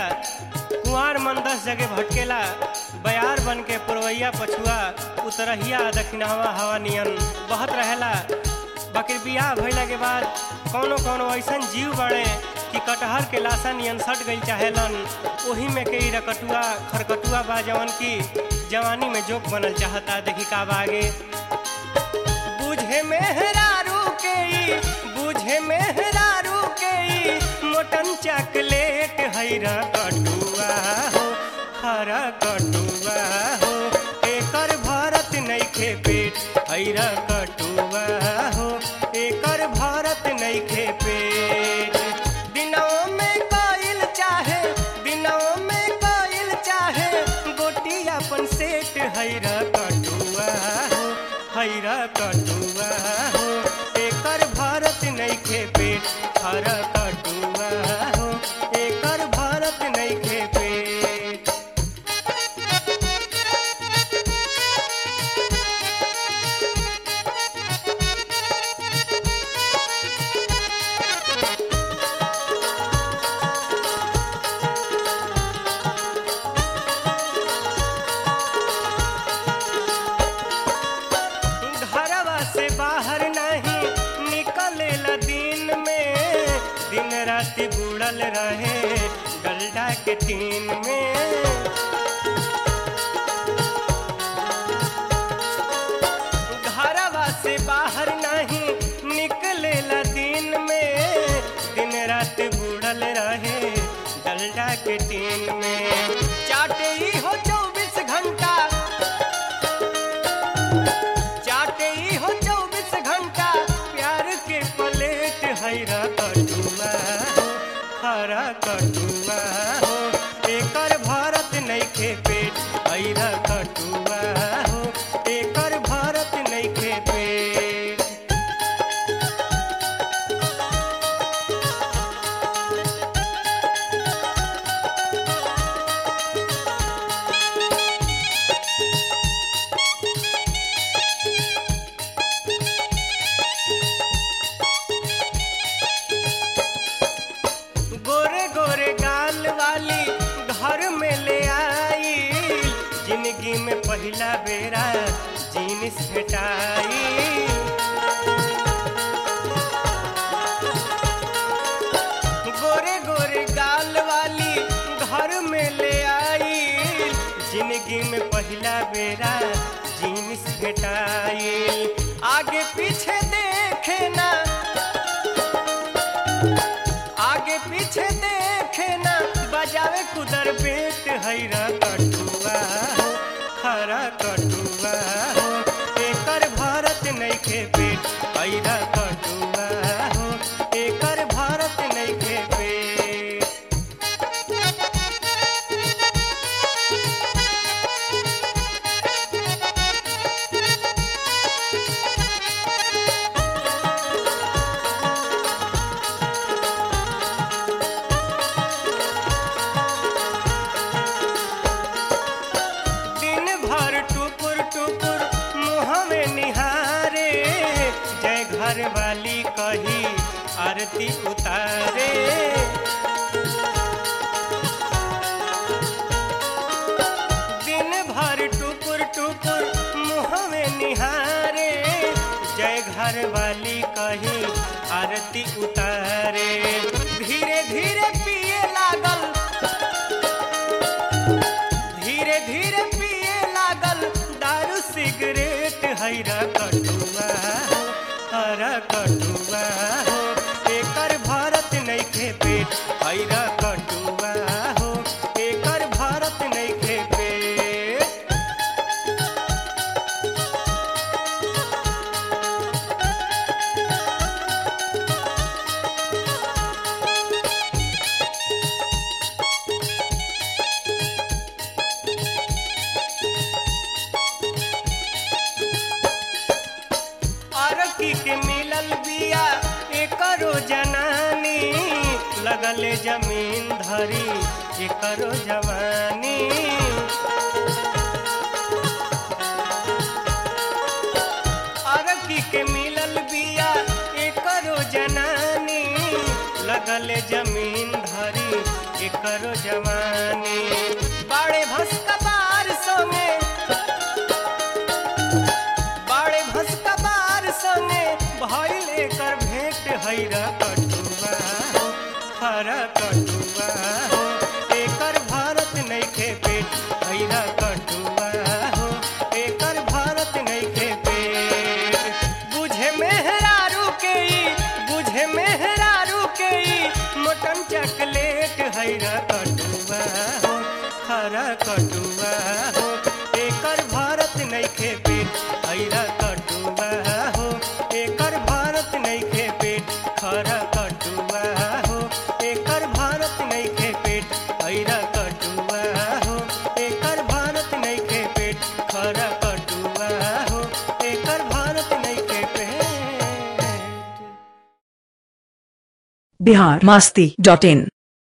कुंवार मन दस जगह भटकेला बयार बन के पुरवैया पछुआ उतरहिया दक्षिणावा हवा नियन बहत रहेला बाकी बियाह भइला के बाद कौनो कौनो ऐसन जीव बड़े कि कटहर के लाशा नियन सट गई चाहेलन ओही में के ई रकटुआ खरकटुआ बा जवन की जवानी में जोक बनल चाहता देखी का बा आगे बुझे मेहरारू के ई बुझे मेहरारू के ई मोटन चॉकलेट हैरा कटुआ हो हरा कटुआ हो एकर भरत नइखे पेट हैरा कटुआ हो एकर भरत नइखे पेट दिनों में कइल चाहे दिनों में कइल चाहे गोटी अपन सेट हैरा कटुआ हो हैरा कटुआ हो एकर भारत नइखे पेट हरा कटुआ हो एकर भारत नइखे पेट घरवा से बाहर नहीं निकलेला दिन में दिन रात बुड़ल रहे डलडा के टीन में घरवा से बाहर नहीं निकलेला दिन में दिन रात बुड़ल रहे डलडा के टीन में चाटे ही हो चौबीस घंटा चाटे ही हो चौबीस घंटा प्यार के प्लेट हैरा कटुआ हो हरा कटुआ हो एकर भारत नइखे पेट हैरा कटुआ हो एकर भारत नइखे पेट गोरे गोरे गाल वाली घर में ले आई जिंदगी में पहला बेरा जीनिस भेटाई गोरे गोरे गाल वाली घर में ले आई जिंदगी में पहला बेरा जीनिस भेटाई आगे पीछे देखे ना आगे पीछे देखे ना बजावे कुदर बेट हैरा कटुआ हो हरा कटुआ हो एकर भारत नइखे पेट हैरा कटुआ हो एकर भारत नइखे पेट दिन भर टुकुर टुकुर मुँह में निहारे जय घर वाली कही आरती उतारे दिन भर टुकुर टुकुर मुँह में निहारे जय घर वाली कही आरती उतारे धीरे धीरे पिए लागल धीरे धीरे पिए लागल दारू सिगरेट हैरा कटुआ हो हरा कटुआ हो एकर भारत नइखे पेट हैरा कटुआ हो एकर भारत नइखे पेट अरकी के मिलल बिया एकरो जनानी लगले जमीन धरी एकरो जवानी अरकी के मिलल बिया एकरो जनानी लगले जमीन धरी करो जवानी बाड़े भस्का बार संगे बाड़े भस्का बार संगे भइल एकर भेंट हैरा कटुआ हो हरा कटुआ हो एकर भारत नइखे पेट हैरा कटुआ हो एकर भारत नइखे पेट बुझे मेहरारू के ई बुझे मेहरारू के ई मोटन चॉकलेट हैरा कटुआ हो हरा कटुआ हो एकर भारत नइखे पेट हैरा कटुआ हो एकर भारत नइखे पेट खरा कटुआ हो एकर भारत नइखे पेट हैरा कटुआ हो एकर भारत नइखे पेट खरा कटुआ हो एकर भारत नइखे पेट बिहार मास्ती डॉट इन